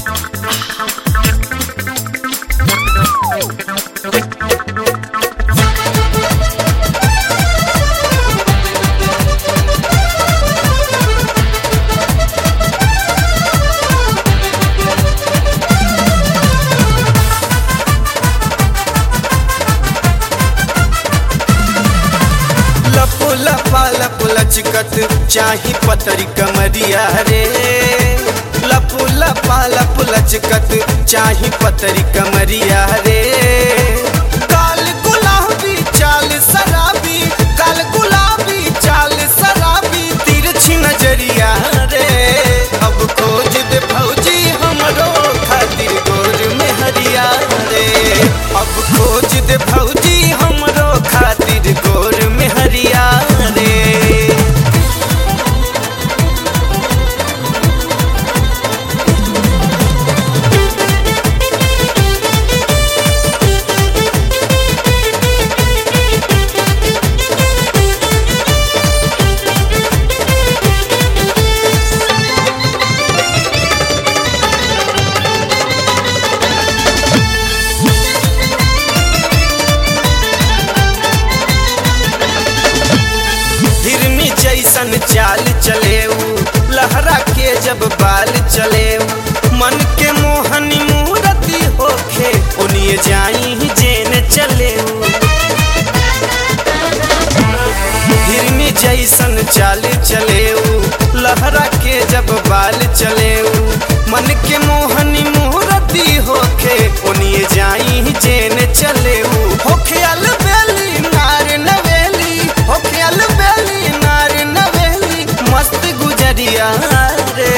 लपो लपा लप लचकत चाही पतरी कमरिया रे लपो लपा लप लचकत चाही पतरी कमरिया रे काल गुलाबी चाल शराबी काल गुलाबी चाल शराबी तिरछी नजरिया रे अब खोज दे भौजी हमरो खातिर गोर में हरिया रे अब खोज दे भौजी